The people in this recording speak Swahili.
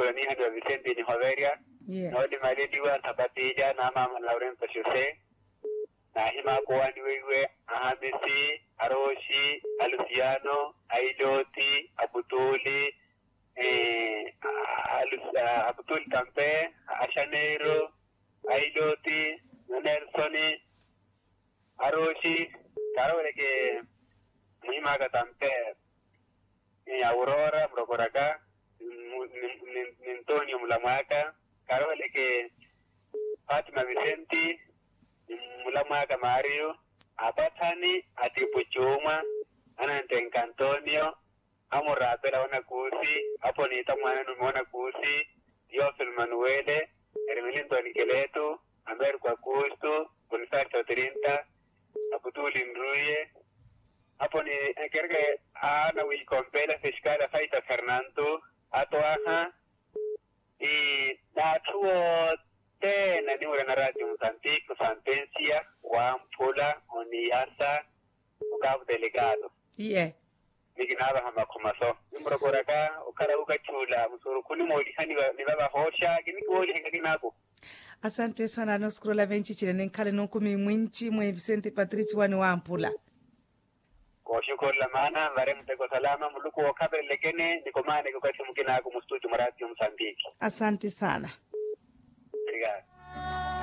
koloni hadi wa Vicente ni Hoveria yeah nodi malediwa tabatija na mama Lauren Pashuse na hima kuwani wewe ahamisi aroshi alusiano aidoti abutuli eh, alus, ah, abutuli kampe ashaneiro aidoti nelsoni aroshi karoleke muhimaga tampe eh, aurora mrokoraka nintonio mulamwaka karoleke Fatima Vicenti mulamwaka Mario abatani atipuchuma anantenka Antonio amurapela wana kusi apo nita mwana numona kusi Diofil Manuele Hermelinton Keletu Amer kwa kustu Bonifacio Trinta Abutuli Nruye hapo ni kerke ana wikompela fiskala faita Fernando atoaha y natuo tena ni una radio Mozambique sentencia wampula oniasa ukabu delegado yeah niginaba hama kumaso nimrokoraka ukara ukachula musuru kuni moli hani ni baba hosha gini koli henga kinako asante sana nosikurola venchichile nenkhale nonkumi mwinchi mwe vicente patrici wani wampula koshukolla mana vare mteko salama muluku wakabele kene nikomane kukasi mkinako mustuju maradio Mozambique asante sana obrigado